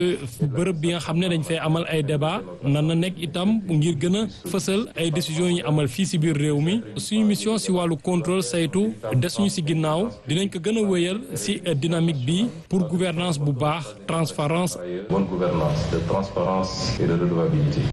bërëb bi nga xam ne dañ fay amal ay débat nan na nekk itam ngir gën a fësal ay décisions yi amal fii si biir réew mi suñu mission si wàllu contrôle saytu desuñu si ginnaaw dinañ ko gën a wéyal si dynamique bi pour gouvernance bu baax transparence bonne gouvernance de transparence et de redevabilité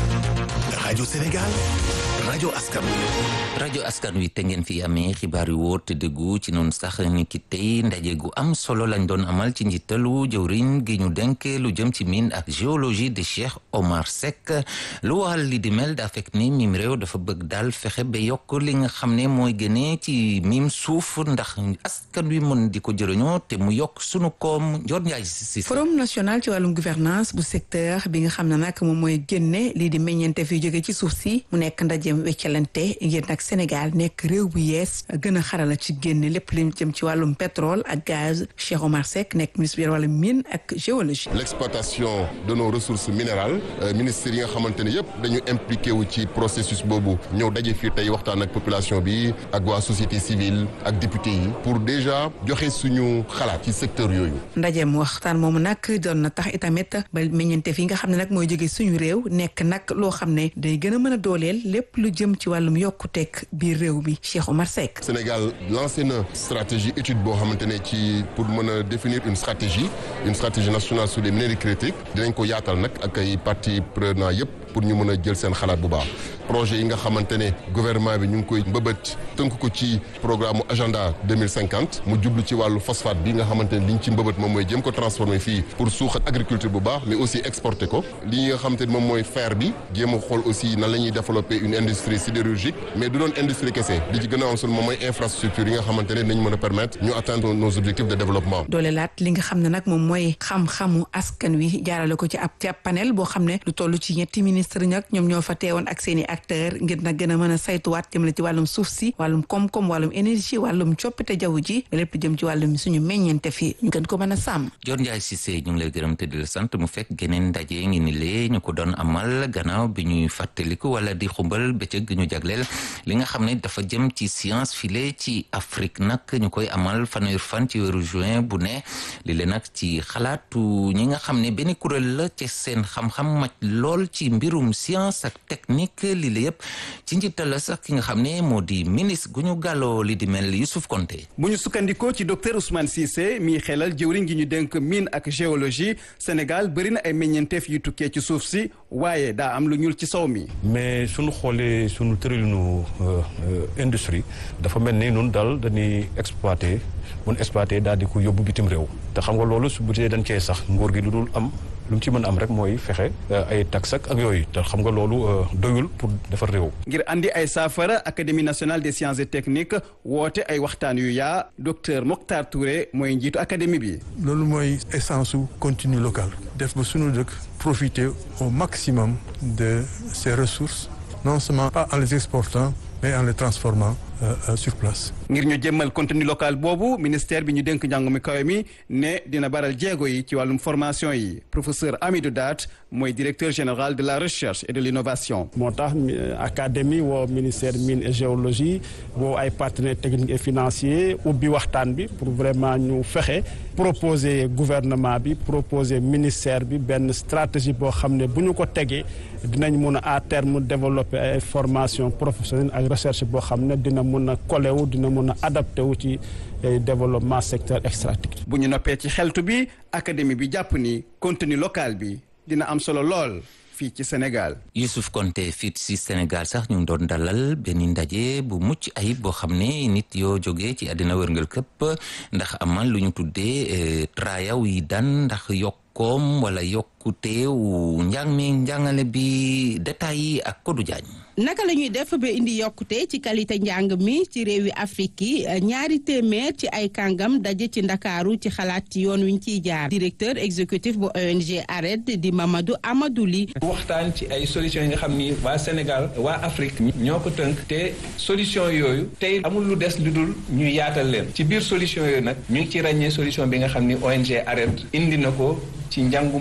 rajo Sénégal rajo askan wi rajo askan wi te ngeen fi amee xibaar yu wóor te dëggu ci noonu sax ni ki tey ndaje gu am solo lañ doon amal ci njiitalu jëwriñ gi ñu denk lu jëm ci mine ak géologie de Cheikh Omar Seck lu waral li di mel daa fekk ni mim réew dafa bëgg daal fexe ba yokk li nga xam ne mooy gënee ci mim suuf ndax askan wi mën di ko jëriñoo te mu yokk sunu koom Ndiol Ndiaye si forum national ci wàllum gouvernance bu secteur bi nga xam ne nag moom mooy génne lii di meññeente fi jóge ci suuf si mu nekk ndajeem weccalante ngir nag Sénégal nekk réew bu yees gën a xarala ci génne lépp li jëm ci wàllum pétrole ak gaz Cheikh Omar Seck nekk ministre bi wàllum mine ak géologie. l'exploitation de nos ressources minérales ministère yi nga xamante ne yëpp dañu impliqué wu ci processus boobu ñëw daje fii tey waxtaan ak population bi ak waa société civile ak député yi pour déjà joxe suñu xalaat ci secteur yooyu. ndajeem waxtaan moomu nag doon na tax itamit ba meññeente fi nga xam ne nag mooy jóge suñu réew nekk nag loo xam ne day gën a mën a dooleel lépp lu jëm ci wàllum yokkuteeg biir réew mi Cheikh Omar Seck. Sénégal lancé na stratégie étude boo xamante ne ci pour mën a définir une stratégie une stratégie nationale sur les minerais critiques dinañ ko yaatal nag ak ay parties prenantes yëpp pour ñu mën a jël seen xalaat bu baax projet yi nga xamante ne gouvernement bi ñu ngi koy mbëbët tënk ko ci programme agenda 2050 mu jublu ci wàllu phosphate bi nga xamante ne li ñu ci mbëbët moom mooy jëm ko transformer fii pour suuxat agriculture bu baax mais aussi exporter ko li nga xamante ne moom mooy fer bi jéem a xool aussi nan la ñuy développer une industrie sidérurgique mais du doon industrie kese li ci gën a am solo moom mooy infrastructure yi nga xamante ne dañ mën a permettre ñu atteindre nos objectifs de développement. doole laat li nga xam ne nag moom mooy xam-xamu askan wi jaarale ko ci ab ci ab panel boo xam ne lu toll ci ñetti ministre ñag ñoom ñoo fa teewoon ak seen i acteur ngir nag gën a mën a saytuwaat jëmale ci wàllum suuf si wàllum koom-koom wàllum énergie wàllum coppite jaww ji lépp jëm ci wàllum suñu meññeente fi ñu gën ko mën a sàmm Dior Ndiaye Cissé ñu ngi lay gërëm te di la sant mu fekk geneen ndaje ngi ni lee ñu ko doon amal gannaaw bi ñuy fàttaliku wala di xumbal bëccëg gi ñu jagleel li nga xam ne dafa jëm ci science file ci Afrique nag ñu koy amal fanweer fan ci weeru juin bu ne li leen nag ci xalaatu ñi nga xam ne benn kuréel la ci seen xam-xam màcc lool ci mbirum science ak technique li la yëpp ci njiital la sax ki nga xam ne moo di ministre gu ñu gàlloo li di mel Youssouf Konté bu ñu sukkandikoo ci docteur Ousmane Cissé mi xelal jëwriñ gi ñu dénk mine ak géologie Sénégal bëri na ay meññeenteef yu tukkee ci suuf si waaye daa am lu ñuul ci sow mi. mais suñu xoolee suñu tëralinu industrie dafa mel ni nun daal dañuy exploité mun exploité daal di ko yóbbu bitim réew te xam nga loolu su bu dee dañ cee sax nguur gi lu dul am lu mu ci mën am rek mooy fexe ay tax ak yooyu te xam nga loolu doyul pour defar réew. ngir andi ay saafara académie nationale des sciences et techniques woote ay waxtaan yu yaa docteur Mokhtar Touré mooy njiitu académie bi. loolu mooy essence su contenu local. def ba sunu dëkk profiter au maximum de ces ressources non seulement pas en les exportant mais en les transformant euh, euh, sur place. ngir ñu jëmmal contenu local boobu ministère bi ñu dénk njàng mi kawe mi ne dina baral jéego yi ci wàllum formation yi professeur Amidou Daat mooy directeur général de la recherche et de l'innovation. moo tax académie woo ministère mine et géologie woo ay partenaires techniques et financiers ubbi waxtaan bi pour vraiment ñu fexe proposer gouvernement bi proposer ministère bi benn stratégie boo xam ne bu ñu ko tegee dinañ mun a à terme développer ay formation professionnelle ak recherche boo xam ne dina mun a kolewu dina mun a adapté wu ci développement secteur extractif. bu ñu noppee ci xeltu bi académie bi jàpp ni contenu local bi dina am solo lool fii ci Sénégal. Youssouf Konté fii ci Sénégal sax ñu ngi doon dalal benn ndaje bu mucc ayib boo xam ne nit yoo jógee ci àddina wërngal këpp ndax amal lu ñu tuddee trayaw yi daan ndax yokkoom wala yokkuteewu njàng mi njàngale bi détails yi ak Kodou Diagne. naka la ñuy def ba indi yokkute ci qualité njàng mi ci réewi Afrique yi ñaari téeméer ci ay kàngam daje ci ndakaaru ci xalaat ci yoon wi ñu ciy jaar directeur exécutif bu ONG ARED di Mamadou Amadou Ly waxtaan ci ay solutions yi nga xam ni waa Sénégal waa Afrique ñoo ko tënk te solution yooyu tey amul lu des lu dul ñu yaatal leen ci biir solution yooyu nag ñu ngi ci ràññee solution bi nga xam ni ONG ARED indi na ko ci njàngum xale yi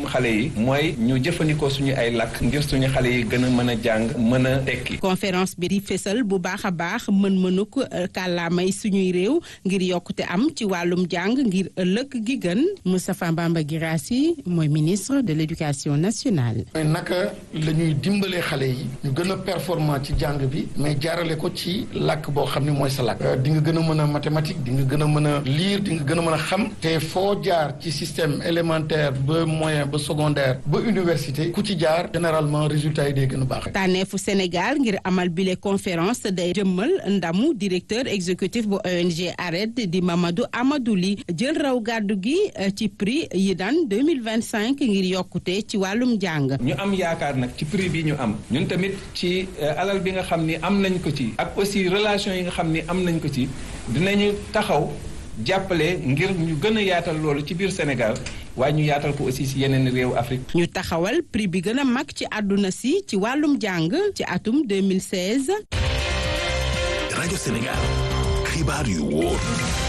bi mooy ñu jëfandikoo suñu ay làkk ngir suñu xale yi gën a mën a jàng mën a tekki. conférence bi di fésal bu baax a baax mën-mënuk kàllaamay suñuy réew ngir yokkute am ci wàllum jàng ngir ëllëg gi gën Moustapha Bamba Guirassy mooy ministre de l'éducation nationale. naka la ñuy dimbalee xale yi ñu gën a performant ci jàng bi mais jaarale ko ci làkk boo xam ne mooy sa làkk di nga gën a mën a mathématique di nga gën a mën a lire di nga gën a mën a xam te foo jaar ci système élémentaire ba moyen ba secondaire ba université ku ci jaar généralement résultat yi day gën a baax. tànneefu Sénégal ngir amal bile conférence day jëmmal ndamu directeur exécutif bu ONG ARED di Mamadou Amadou Ly jël raw gàddu gi ci prix yi daan 2025 ngir yokkute ci wàllum jàng. ñu am yaakaar nag ci prix bi ñu am ñun tamit ci alal bi nga xam ni am nañ ko ci ak aussi relation yi nga xam ni am nañ ko ci dinañu taxaw jàppale ngir ñu gën a yaatal loolu ci biir Sénégal waaye ñu yaatal ko aussi ci yeneen réewu Afrique. ñu taxawal prix bi gën a mag ci àdduna si ci wàllum jàng ci atum 2016. rajo Sénégal xibaar yu wóor.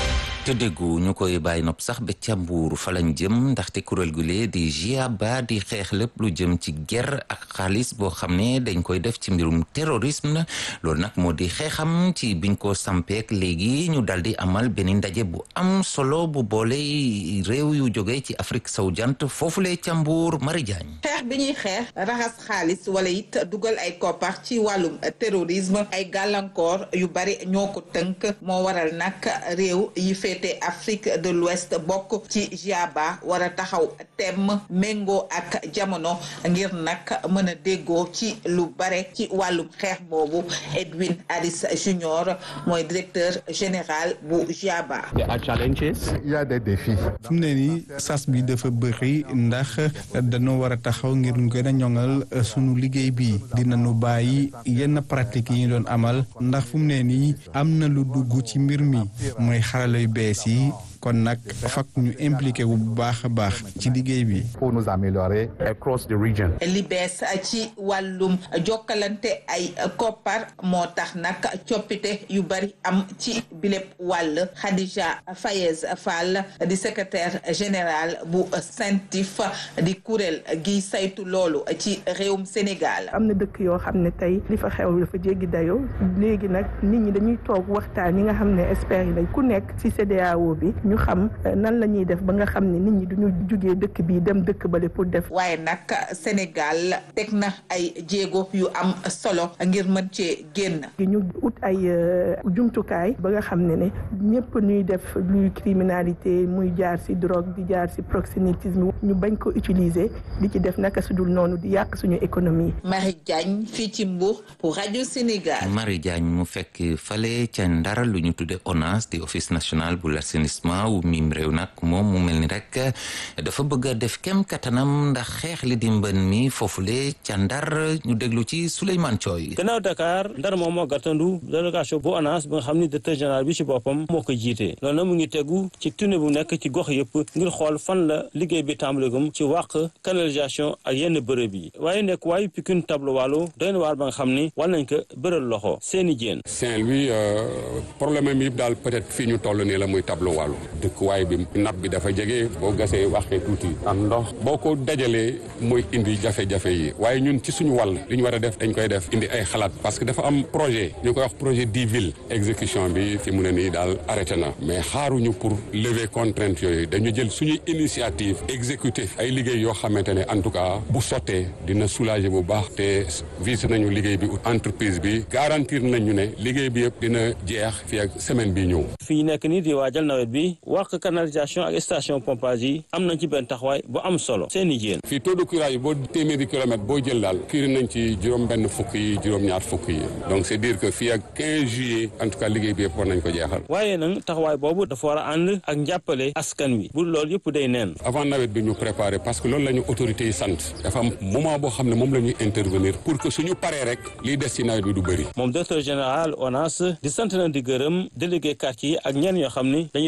te déggu ñu koy bàyyi nopp sax ba ca Mbuur fa lañ jëm ndaxte kuréel gu lee di GIABA di xeex lépp lu jëm ci guerre ak xaalis boo xam ne dañ koy def ci mbirum terrorisme loolu nag moo di xeexam ci biñ ko sampeek léegi ñu dal di amal benn ndaje bu am solo bu boole réew yu jóge ci Afrique sowu jant foofulee ca Mbuur Mari Jaañ xeex bi ñuy xeex raxas xaalis wala it dugal ay koppar ci wàllum terrorisme ay gàllankoor yu bari ñoo ko tënk moo waral nag réew yi féete Afrique de l'Ouest bokk ci GIABA war a taxaw temm méngoo ak jamono ngir nag mën a déggoo ci lu bare ci wàllum xeex boobu Edwin Harris Junior mooy directeur général bu GIABA. il y a des défis. fu mu ne nii sas bi dafa bëri ndax dañoo war a taxaw ngir gën a ñoŋal sunu liggéey bi dinañu bàyyi yenn pratique yi ñu doon amal ndax fu mu ne nii am na lu dugg ci mbir mi mooy xarala yu bees yi kon nag fak ñu impliqué wu bu baax a baax ci liggéey bi. pour nous améliorer across the region. li bees ci wàllum jokkalante ay koppar moo tax nag coppite yu bari am ci bilép wàll Khadija Fayez Fall di secrétaire général bu CENTIF di kuréel gi saytu loolu ci réewum Sénégal. am na dëkk yoo xam ne tey li fa xew dafa jéggi dayoo léegi nag nit ñi dañuy toog waxtaan ñi nga xam ne experts yi lañ ku nekk ci CEDEAO bi. ñu xam nan la ñuy def ba nga xam ne nit ñi duñu jugee dëkk bi dem dëkk bale pour def. waaye nag Sénégal teg na ay jéego yu am solo ngir mën cee génn. ñu ut ay jumtukaay ba nga xam ne ne ñëpp ñuy def luy criminalité muy jaar ci drogue di jaar ci proxénétisme ñu bañ ko utiliser di ci def naka su dul noonu di yàq suñu économie. Marie Diagne fii ci Mbour pour rajo Sénégal. Marie Diagne mu fekk fale ca Ndar lu ñu tudde ONAS di office national bu l'assainissement wu miim réew nag moom mu mel ni rek dafa bëgg a def kem kattanam ndax xeex li di mbën mi foofule ca Ndar ñu déglu ci Souleymane Thioy. gannaaw Dakar Ndar moom moo gàttandu délégation bu ONAS bi nga xam ni directeur général bi ci boppam moo ko jiite loolu nag mu ngi tegu ci tournée bu nekk ci gox yëpp ngir xool fan la liggéey bi tàmbalegum ci wàq canalisation ak yenn bërëb yi waaye nekk waayu Pikine tableau wàllu doy na waar ba nga xam ni war nañ ko bëral loxo seeni jéen Saint-Louis problème am yëpp daal peut-être fii ñu toll nii la muy tableau wàllu dëkkuwaay bi napp bi dafa jege boo gasee waxee tuuti am ndox boo ko dajalee mooy indi jafe-jafe yi waaye ñun ci suñu wàll li ñu war a def dañ koy def indi ay xalaat parce que dafa am projet ñu koy wax projet dix villes exécution bi fi mu ne nii daal arrêté na mais xaaruñu pour lever contrainte yooyu dañu jël suñuy initiative exécuter ay liggéey yoo xamante ne en tout cas bu sottee dina soulager bu baax te visé nañu liggéey bi entreprise bi garantir nañu ne liggéey bi yëpp dina jeex fii ak semaine bi ñëw. fii nekk nii di waajal nawet bi wàq canalisation ak station pompage yi am nañ ci benn taxawaay bu am solo seeni jéen. fii taux de curage yi boo téeméeri kilomètre boo jël daal kii nañ ci juróom benn fukk yi juróom-ñaar fukk yi donc c'est dire que fii ak 15 juillet en tout cas liggéey bi yëpp war nañ ko jeexal. waaye nag taxawaay boobu dafa war a ànd ak njàppale askan wi bu loolu yëpp day neen. avant nawet bi ñu préparer parce que loolu la ñu autorités yi sant dafa am moment boo xam ne moom la ñuy intervenir pour que suñu paree rek liy des ci nawet bi du bëri. moom directeur général ONAS di sant na di gërëm délégué quartier yi ak ñenn yoo xam ni dañuy taxaw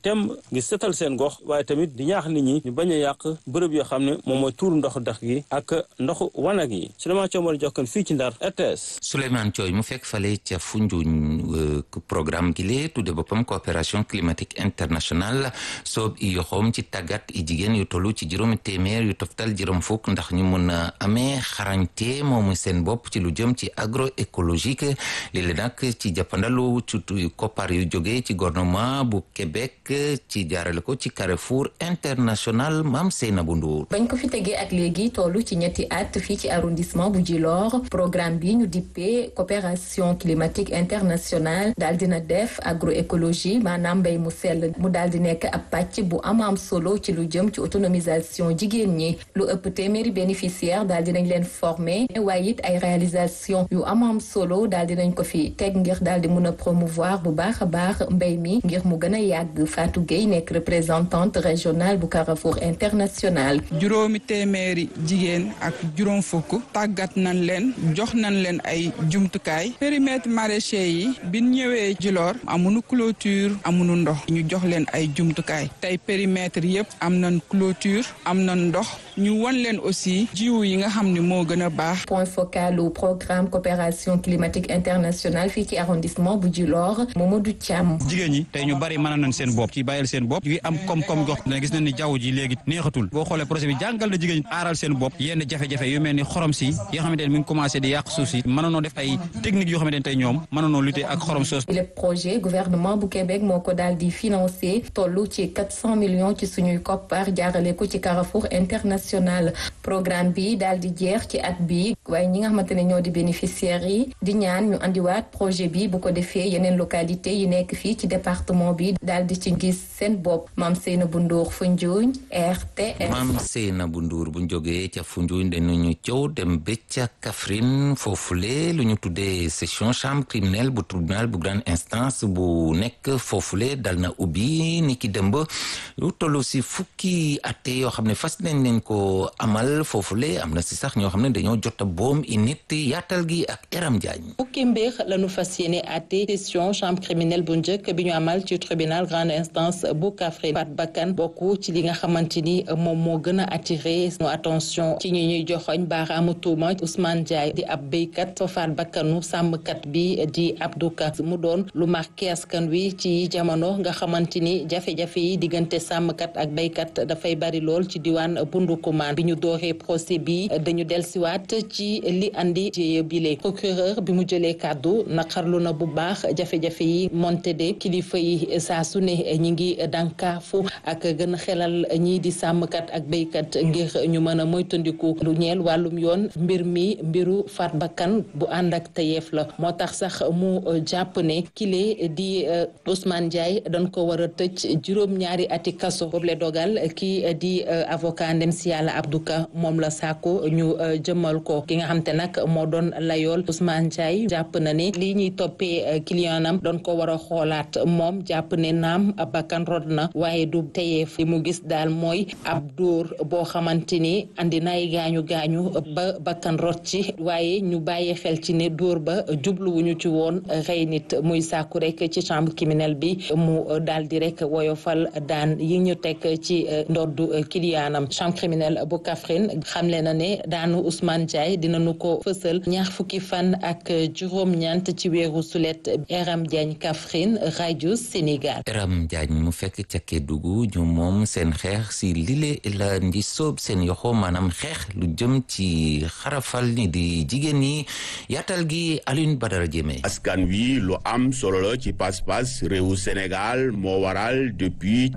tem ngir setal seen gox waaye tamit di ñaax nit ñi ñu bañ a yàq bërëb yoo xam ne moom mooy tuur ndox dex gi ak ndoxu wanag yi Souleymane Thiomar Jokkan fii ci Ndar RTS. Souleymane Thioy mu fekk fale ca Foundiougne programme gi lee tudde boppam coopération climatique internationale soob i yoxoom ci tàggat i jigéen yu tollu ci juróomi téeméer yu toftal juróom fukk ndax ñu mun a amee xarañte moomu seen bopp ci lu jëm ci agroécologique lii nag ci jàppandalu ci koppar yu jóge ci gouvernement bu Québec ci jaarale ko ci Carrefour international Mame Seynabou Ndour bañ ko fi tegee ak léegi tollu ci ñetti at fii ci arrondissement bu Djilor programme bi ñu dippee coopération climatique internationale daal dina def agroécologie maanaam mbéy mu sell mu daal di nekk ab pàcc bu am am solo ci lu jëm ci autonomisation jigéen ñi lu ëpp téeméeri bénéficiaire daal dinañ leen former waaye it ay réalisation yu am am solo daal dinañ ko fi teg ngir daal di mun a promouvoir bu baax a baax mbéy mi ngir mu gën a yàgg Fatou Gueye nekk représentante régionale bu Carrefour international juróomi téeméeri jigéen ak juróom fukk tàggat nañ leen jox nañ leen ay jumtukaay périmètre maraîcher yi biñ ñëwee Djilor amuñu clôture amuñu ndox ñu jox leen ay jumtukaay tey périmètre yëpp am nañ clôture am nañ ndox ñu wan leen aussi jiwu yi nga xam ne moo gën a baax. point focal au programme coopération climatique internationale fii ci arrondissement bu Djilor Mamadou Thiam. jigéen ñi tey ñu bari mën nañ seen bopp ci bàyyil seen bopp ñu ngi am koom-koom gox dana gis nañ ni jaww ji léegi neexatul boo xoolee projet bi jàngal na jigéen ñi aaral seen bopp yenn jafe-jafe yu mel ni xorom si yi nga xamante ne mi ngi commencé di yàq suuf si mënoonoo def ay techniques yoo xamante ne tey ñoom mënoonoo lutter ak xorom soos. le projet gouvernement bu Québec moo ko daal di financé tollu ci 400 millions ci suñuy koppar jaarale ko ci Carrefour international programme bi daal di jeex ci at bi waaye ñi nga xamante ne ñoo di bénéficiaires yi di ñaan ñu andiwaat projet bi bu ko defee yeneen localité yi nekk fii ci département bi daal di ci gis seen bopp Mame Seynabou Ndour Foundiougne RTS. Mame Seynabou Ndour bu ñu jógee ca Foundiougne dañu coow dem ba ca Kaffrine foofule lu ñu tuddee session chambre criminelle bu tribunal bu grande instance bu nekk foofule dal na ubbi ni ki dëmb lu toll si fukki atte yoo xam ne fas nañ leen ko amal foofule am na si sax ñoo xam ne dañoo jot a boom i nit yaatal gi ak Eram Diagne. fukki mbir lañu fas yéene atte session chambre criminelle bu njëkk bi ñu amal ci tribunal grande instance bu Kaffrine faat bakkan bokk ci li nga xamante ni moom moo gën a attiré no attention ci ñi ñuy joxoñ baaraamu tuuma Ousmane Ndiaye di ab béykat fa faat bakkanu sàmmkat bi di Abdou Ka mu doon lu marqué askan wi ci jamono nga xamante ni jafe-jafe yi diggante sàmmkat ak béykat dafay bari lool ci diwaan Bundukumaan bi ñu dooree procès bi dañu delsiwaat ci li andi jéye bile procureur bi mu jëlee kàddu naqarlu na bu baax jafe-jafe yi monte de kilifa yi saa su ne ñi ngi dànkaafu ak gën a xelal ñii di sàmmkat ak béykat ngir ñu mën a moytandiku lu ñeel wàllum yoon mbir mi mbiru faat bakkan bu ànd ak tayeef la moo tax sax mu jàpp ne kile di Ousmane Ndiaye dañ ko war a tëj juróom-ñaari ati kaso boobu la dogal kii di avocat ndem si yàlla Abdou Ka moom la sàkku ñu jëmmal ko ki nga xam te nag moo doon layool Ousmane Ndiaye jàpp na ne lii ñuy toppee clientam doon ko war a xoolaat moom jàpp ne naam bakkan rod na waaye du teyeef li mu gis daal mooy ab dóor boo xamante ni andi nay gaañu gaañu ba bakkan rot ci waaye ñu bàyyi xel ci ne dóor ba jubluwuñu ci woon rey nit muy sàkku rek ci chambre criminelle bi mu daal di rek woyofal daan yi ñu teg ci ndoddu kiliyaanam chambre criminelle bu Kaffrine xamle na ne daanu Ousmane Ndiaye dinañu ko fësal ñaar fukki fan ak juróom-ñeent ci weeru sulet Eram Diagne Kaffrine rajo Sénégal. Eram Diagne mu fekk ca Kédougou ñu moom seen xeex si lile la ndi soob seen yoxo maanaam xeex lu jëm ci xarafal ni di jigéen ñi yaatal gi Alioune Badara Diémé. askan wi lu am solo la ci pas-pas réewu Sénégal moo waral depuis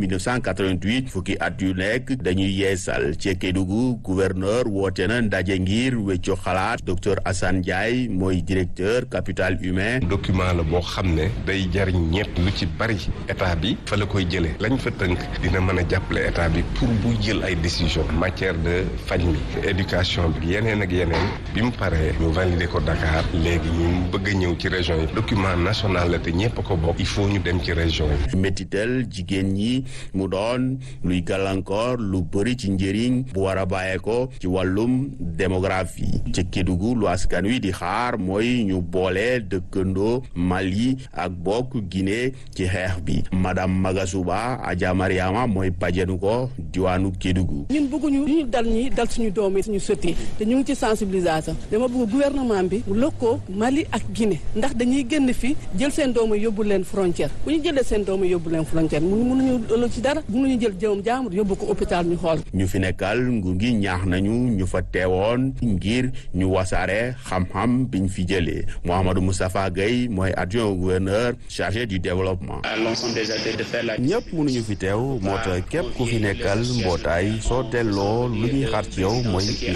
1988 fukki at yu nekk dañuy yeesal ci Kédougou gouverneur woote na ndaje ngir wecco xalaat docteur Assane Ndiaye mooy directeur capital humain. document la boo xam ne day jariñ ñett lu ci bari état bi fa la koy jëlee lañ fa tënk dina mën a jàppale état bi pour bu jël ay décision matière de faj mi éducation bi yeneen ak yeneen bi mu paree ñu validé ko Dakar léegi ñu bëgg a ñëw ci région yi document national la te ñëpp a ko bokk il faut ñu dem ci région yi. métital jigéen ñi mu doon luy gàllankoor lu bëri ci njëriñ bu war a bàyyee ko ci wàllum démographie ci Kédougou lu askan wi di xaar mooy ñu boole dëkkandoo Mali ak bokk Guinée ci xeex bi madame Magasuba Adja Mariama mooy pajenu ko diwaanu Kédougou ñun bëgguñu ñu dal ñi dal suñu doom yi suñu sët yi te ñu ngi ci sensibilisation dama bëgg gouvernement bi mu lëkkoo Mali ak Guinée ndax dañuy génn fi jël seen doom yi yóbbu leen frontière bu ñu jëlee seen doom yi yóbbu leen frontière mënu mënuñu ëllëg ci dara mënuñu jël jëmam jaamur yóbbu ko hôpital ñu xool ñu fi nekkal nguur gi ñaax nañu ñu fa teewoon ngir ñu wasaare xam-xam biñ fi jëlee Mouhamadou Moustapha Gueye mooy adjoint au gouverneur chargé du développement ñëpp mënuñu fi teew moo tax képp ku fi nekkal mbootaay soo delloo lu ñuy xaar ci yow mooy